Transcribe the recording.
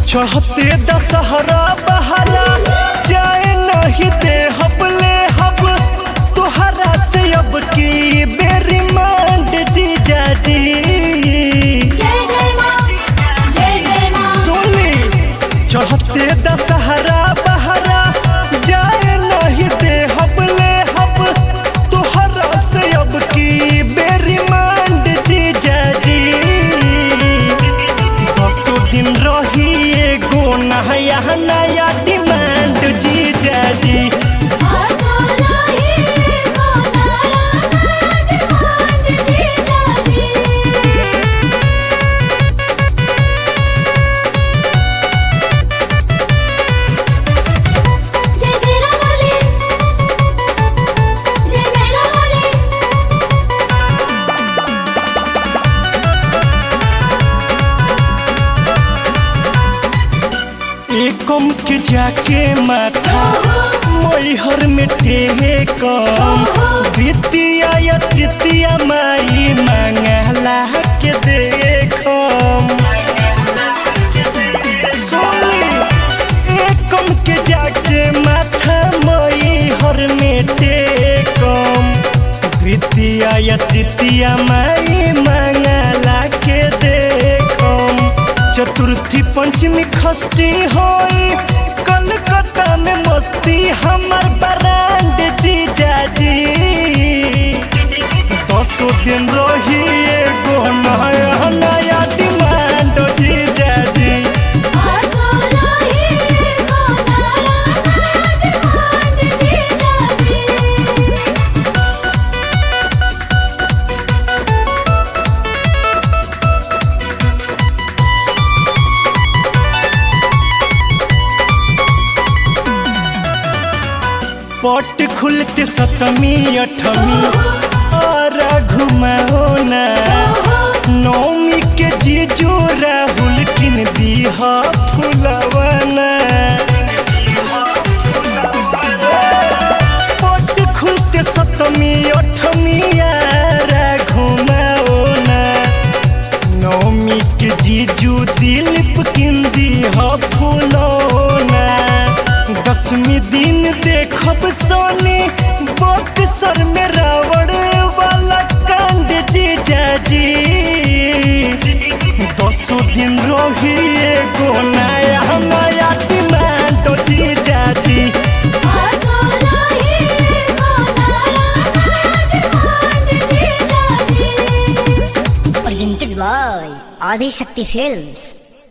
चढ़ते दशहरा बहरा जाए नहीं दे हब ले हब तोहरा से अब की बेरी मांड जीजा जी जय जय माँ जय जय माँ सुनी चढ़ते दशहरा बहरा जाए नहीं दे हब ले हब तोहरा से अब की बेरी मांड जीजा जी दसो दिन रही एगो नया नया डिमांड जीजा जी आसो रही को नया नया डिमांड जीजा जी जय सिरा वाली जय मेरा वाली एकम के जाके माथा मैहर में टेकम द्वितीया या तृतीया माई मंगला के देखम सुनी एकम के जाके माथा मैहर में टेकम द्वितीया या तृतीया माई मंगला के देखम चतुर्थी पंचमी खष्टी होई कलकत्ता में मस्ती हमर ब्रांड जीजा जी दसो दिन रही एगो नया नया डिमांड जीजा जी आसो रही को नया नया डिमांड जीजा जी पट खुलते सतमी अठमी और घुमाओ ना नौमी के जीजू राहुल किन दीहा फुलवना पट खुलते सतमी अठमी यारा घुमाओ ना नौमी के जीजू दिलीप किंदी ह फुलौना दसवीं दिन देखब सोनी बक्सर में रावण वाला कांड जीजा जी दसो दिन रही एगो नया नया डिमांड जीजा जी आसो रही को नया नया डिमांड जीजा जी presented by Adi Shakti Films.